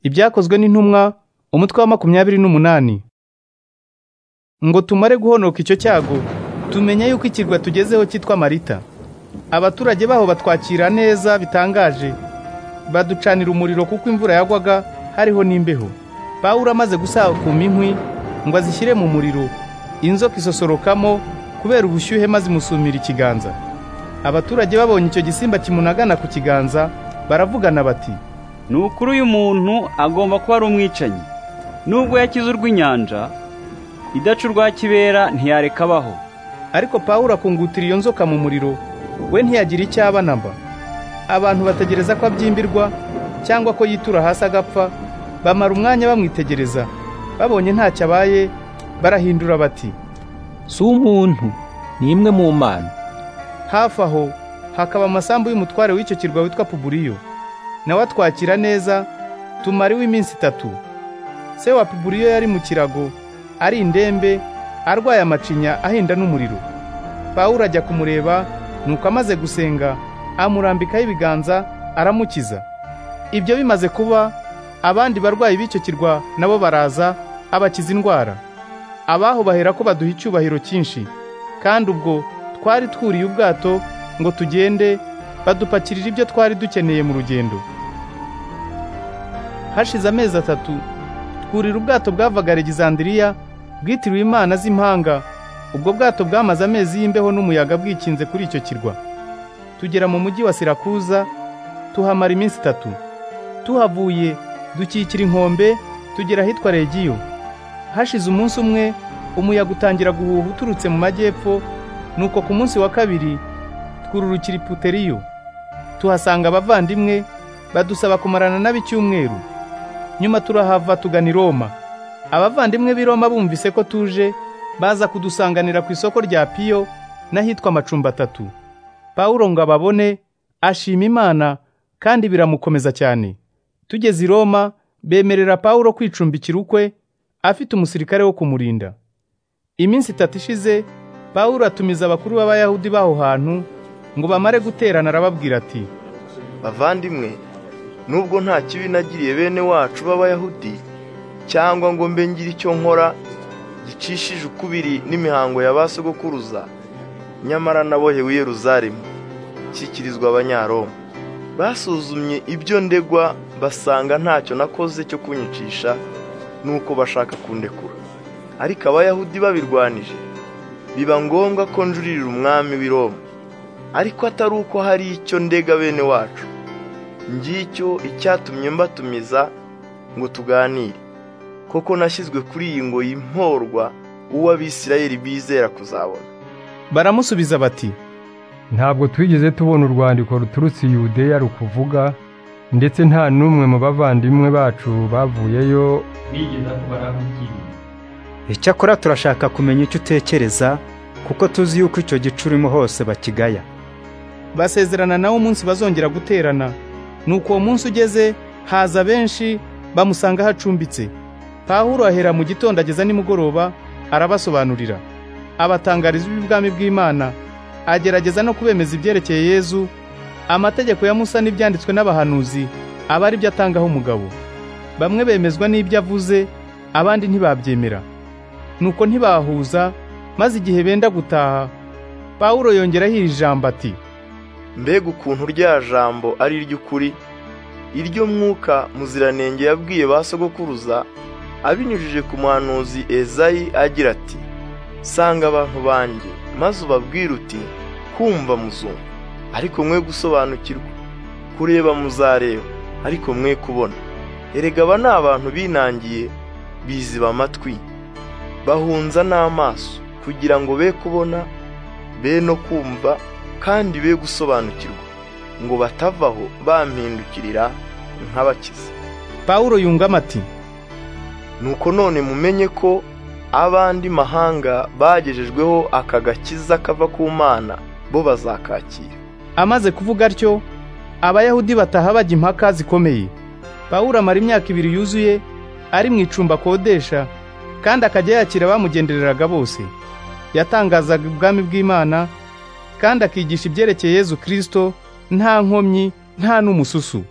ibyakozwe n'intumwa umutwe wa makumyabiri n'umunani ngo tumare guhonoka icyo cyago tumenya yuko ikirwa tugezeho cyitwa marita abaturage baho batwakira neza bitangaje baducanira umuriro kuko imvura yagwaga hariho n'imbeho pawulo amaze gusakuma inkwi ngo azishyire mu muriro inzoka isosorokamo kubera ubushyuhe maze imusumira ikiganza abaturage babonye icyo gisimba kimunagana ku kiganza baravugana bati ni ukuri uyu muntu agomba kuba ari umwicanyi nubwo yakize urw'inyanja idaca urwa kibera ntiyareka abaho ariko pawulo akungutira iyo nzoka mu muriro we ntiyagira icyo aba na mba abantu bategereza ko abyimbirwa cyangwa ko yitura hasi agapfa bamara umwanya bamwitegereza babonye ntacyo abaye barahindura bati si umuntu ni imwe mu mana hafi aho hakaba amasambu y'umutware w'icyo kirwa witwa puburiyo nawe atwakira neza tumariwe iminsi itatu se wa puburiyo yari mu kirago ari indembe arwaye amacinya ahinda n'umuriro pawulo ajya kumureba nuko amaze gusenga amurambikaho ibiganza aramukiza ibyo bimaze kuba abandi barwayi b'icyo kirwa nabo baraza abakiza indwara abaho bahera ko baduha icyubahiro cyinshi kandi ubwo twari twuriye ubwato ngo tugende badupakirira ibyo twari dukeneye mu rugendo hashize amezi atatu twurira ubwato bwavaga Alexandria bwitiriwe imana z'impanga ubwo bwato bwamaze amezi y'imbeho n'umuyaga bwikinze kuri icyo kirwa tugera mu mujyi wa Sirakuza tuhamara iminsi itatu tuhavuye dukikira inkombe tugera ahitwa Regiyo hashize umunsi umwe umuyaga utangira guhuha uturutse mu majyepfo nuko ku munsi wa kabiri twururukira iputeriyo tuhasanga abavandimwe badusaba kumarana nab'icyumweru nyuma turahava tugana i Roma abavandimwe b'i Roma bumvise ko tuje baza kudusanganira ku isoko rya Piyo n'ahitwa amacumbi atatu Pawulo ngo ababone ashima Imana kandi biramukomeza cyane tugeze i Roma bemerera Pawulo kwicumbikira ukwe afite umusirikare wo kumurinda iminsi itatu ishize Pawulo atumiza abakuru b'abayahudi b'aho hantu ngo bamare guterana arababwira ati bavandimwe nubwo nta kibi nagiriye bene wacu b'abayahudi cyangwa ngo mbe ngira icyo nkora gicishije ukubiri n'imihango ya ba sogokuruza nyamara nabohewe i Yeruzalemu nshyikirizwa abanyaroma basuzumye ibyo ndegwa basanga ntacyo nakoze cyo kunyicisha nuko bashaka kundekura ariko abayahudi babirwanije biba ngombwa ko njurira umwami w'i Roma ariko atari uko hari icyo ndega bene wacu ngicyo icyatumye mbatumiza ngo tuganire koko nashyizwe kuri iyi ngo yimporwa uwo abisirayeli bizera kuzabona baramusubiza bati ntabwo twigeze tubona urwandiko ruturutse i Yudeya rukuvuga ndetse nta n'umwe mu bavandimwe bacu bavuyeyo bigeza ku barahukiri icyakora turashaka kumenya icyo utekereza kuko tuzi yuko icyo gice urimo hose bakigaya basezerana nawe umunsi bazongera guterana nuko uwo munsi ugeze haza benshi bamusanga hacumbitse pawulo ahera mu gitondo ageza nimugoroba arabasobanurira abatangariza iby'ubwami bw'imana agerageza no kubemeza ibyerekeye yezu amategeko ya musa n'ibyanditswe n'abahanuzi aba ari byo atangaho umugabo bamwe bemezwa n'ibyo avuze abandi ntibabyemera nuko ntibahuza maze igihe benda gutaha pawulo yongeraho iri jambo ati mbega ukuntu rya jambo ari iry'ukuri iryo mwuka muziranenge yabwiye ba sogokuruza abinyujije ku muhanuzi ezayi agira ati sanga abantu banjye maze ubabwire uti kumva muzumva ariko mwe gusobanukirwa kureba muzareba ariko mwe kubona erega aba ni abantu binangiye biziba amatwi bahunza n'amaso kugira ngo be kubona be no kumva kandi be gusobanukirwa ngo batavaho bampindukirira nk'abakiza pawulo yungamo ati nuko none mumenye ko abandi mahanga bagejejweho aka gakiza kava ku mana bo bazakakira amaze kuvuga atyo abayahudi bataha bajya impaka zikomeye pawulo amara imyaka ibiri yuzuye ari mu icumba akodesha kandi akajya yakira abamugendereraga bose yatangazaga ubwami bw'imana kandi akigisha ibyerekeye Yezu Kristo nta nkomyi nta n'umususu